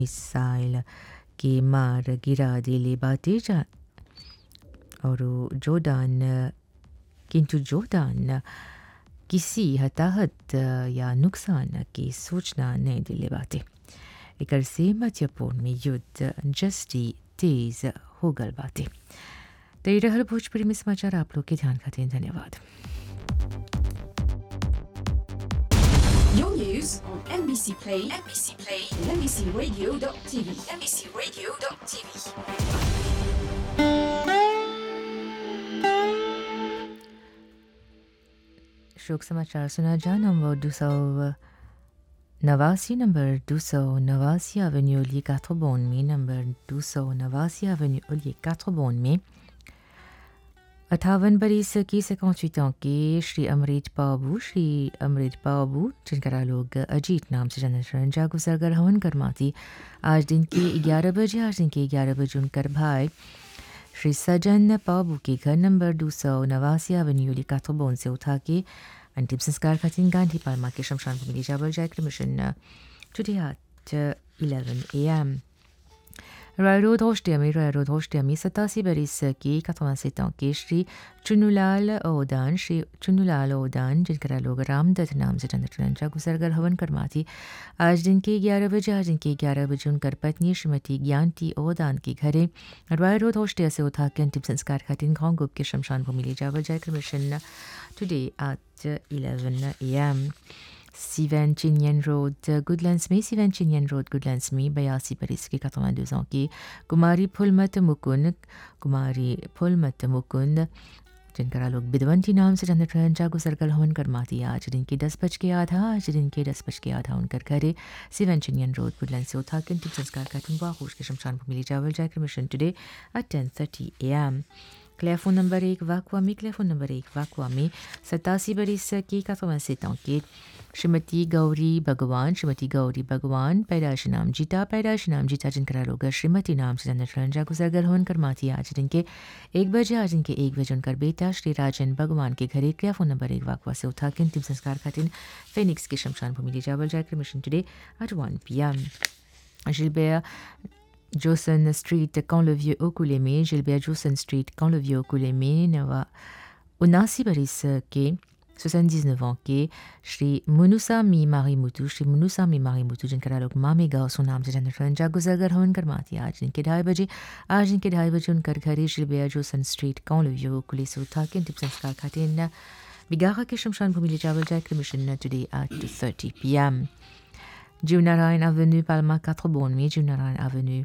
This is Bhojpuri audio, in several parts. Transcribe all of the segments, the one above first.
मिसाइल के मार गिरा दिले बाटे जा और जोर्डान किंतु जोर्डान किसी हताहत या नुकसान की सूचना नहीं दिले बाटे एकर से मध्यपूर्ण में युद्ध जस्टी तेज हो गल बाटे तो ये रहल भोजपुरी में समाचार आप लोग के ध्यान खातिर धन्यवाद Your news on NBC Play, NBC Play, and NBCRadio.tv, NBCRadio.tv. शोक समाचार सुना जा नंबर दो सौ नवासी नंबर दो सौ नवासी एवेन्यू ओलिए काथ्रोबोन में नंबर दो सौ नवासी एवेन्यू ओलिए काथ्रोबोन में अठावन बरिस की सेकॉन्चुइट के श्री अमरीत बाबू श्री अमरीत बाबू जिनका लोग अजीत नाम से जाना रंजा गुजरगर हवन करमाती आज दिन के ग्यारह बजे आज दिन के ग्यारह बजे उनकर भाई श्री सजन बाबू के घर नंबर दो सौ नवासी एवेन्यू काथोबोन से उठा के अंतिम संस्कार खातिर गांधी पालमा के शमशान भूमि जाबल जाए cremation today at eleven A M Roy road होस्टियमी रॉय रोड होस्टियमी सतासी बरिस की कथवा से के श्री चुनुलाल ओदान श्री चुनुलाल ओदान जिनका लोग रामदत्त नाम से चंद्रचंद्रा गुजरगर हवन करमाती आज दिन के ग्यारह बजे आज दिन के ग्यारह बजे उनकर पत्नी श्रीमती ज्ञानती ओदान के घरे रॉय रोड होस्टिया से उठा के अंतिम संस्कार खातिर गांव गुप के शमशान भूमि ले जावर जाकर cremation today at eleven A M Sivan Chinyan Road, Goodlands में Sivan Chinyan Road, Goodlands में बयासी बरस के 82 ans की कुमारी फुलमत मुकुंद कुमारी फुलमत मुकुंद जिनका लोग बिदवंती नाम से चंद्र जा गुजर कर हवन कर माती आज दिन के दस बज के आधा आज दिन के दस बज के आधा उनकर घरे सिवन चिनियन रोड वुडलैंड से उठा के अंतिम संस्कार का तुंबा होश के शमशान भूमि ले जावल जाकर cremation today at ten thirty A M क्लेफोन नंबर एक वाकुआ में क्लेफोन नंबर एक वाकुआ में सतासी बरिस की का से के श्रीमती गौरी भगवान श्रीमती गौरी भगवान पैदाश नाम जीता पैदाश नाम जीता जिनका लोग श्रीमती नाम से चंद्र गुजरगर होन कर माती आज दिन के एक बजे आज दिन के एक बजे उनकर बेटा श्री राजन भगवान के घरे क्रिया फोन नंबर एक वाकवा से उठा के अंतिम संस्कार खातिर फेनिक्स के शमशान भूमि ले जावल जाकर cremation today at one P M Gilbert Johnson Street, quand le vieux Okulemé, Gilbert Johnson Street, quand le vieux Okulemé, Nava Unasi Baris के 79 ans के श्री मुनुसामी मारीमुतु श्री मुनुसामी मारीमुतु जिनका लोग मामे गाँव सो नाम से जानते जा गुजरगर हवन कर माती आज इनके ढाई बजे आज इनके ढाई बजे उनकर घरे श्री बेया जोसन स्ट्रीट कौन लियो कुलिस उठा के अंतिम संस्कार खातिर बिगाहा के शमशान भूमि ले जावल जाए cremation today at two thirty P M Junarayan Avenue, Palma 4 में Junarayan Avenue,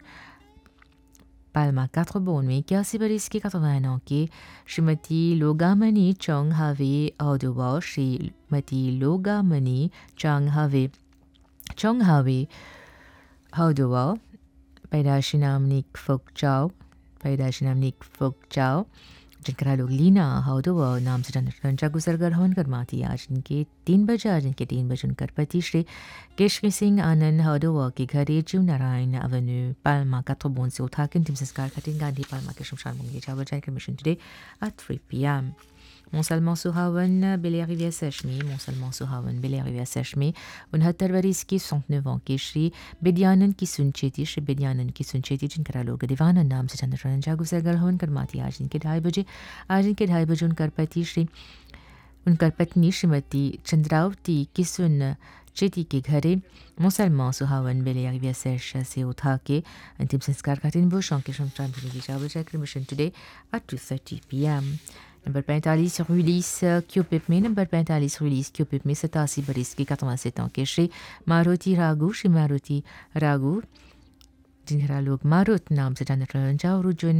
Palma 4 में इक्यासी बरिस की 81 ans की श्रीमती लोगामणि चौंग हावे औदुवा श्रीमती लोगामणि चौंग हावे चौंग हावे औदुवा पैदाशी नाम निक फोक चाओ पैदाशी नाम निक फोक चाओ जिनका लोग लीना हाउदो नाम से रंजा गुजरगर हवन कर माती आज इनके तीन बजे आज इनके तीन बजे उनकर पति श्री केशवी सिंह आनंद हाउदो के घरे जीव नारायण अवेन्यू पालमा का बोन से उठा के अंतिम संस्कार खातिर गांधी पालमा के शमशान भूमि जावर जाकर cremation today at three P M Mont-Salman Souhawan, Belle-Rivière Sèche-Mi, Mont-Salman Souhawan, Belle-Rivière Sèche-Mi, उनहत्तर वरिस की सौंतनेव के श्री बेदियानंद की सुनचेती श्री बेदियानंद की सुनचेती जिनका लोग दीवानंद नाम से चंद्र जागु सरगल हवन कर माती आज इनके ढाई बजे आज इनके ढाई बजे उनकर पति श्री उनकर पत्नी श्रीमती चंद्रावती किसुन चेती के घरे मुसलमान सुहावन बेले रिविया सैश से उठा के अंतिम संस्कार का दिन बुश के शमशान भूमि जावर जाकर cremation today at two thirty P M number पैंतालीस रुलीस क्यूपिप में नंबर पैंतालीस रुलीस क्यूपिप में सतासी बरिस के 87 ans के श्री मारुति रागू श्री मारुति रागू जिनका लोग मारुत नाम से जानते हैं और जिन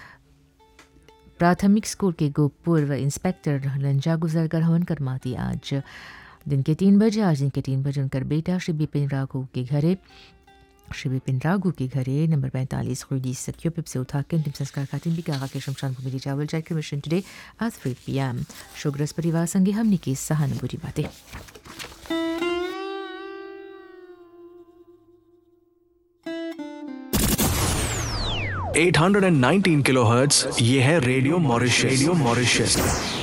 प्राथमिक स्कूल के गो पूर्व इंस्पेक्टर लंजा गुजरकर हवन कर माती आज दिन के तीन बजे आज दिन के तीन बजे उनकर बेटा श्री बिपिन राघव के घरे श्री विपिन रागू के घरे नंबर पैंतालीस खुदी क्यूपिप से उठा के अंतिम संस्कार खातिर भी कहा के शमशान भूमि चावल जाकर मिशन टुडे आज थ्री पी एम शोग्रस परिवार संगे हमने की सहानुभूति बातें 819 किलोहर्ट्ज ये है रेडियो मॉरिशस रेडियो मॉरिशस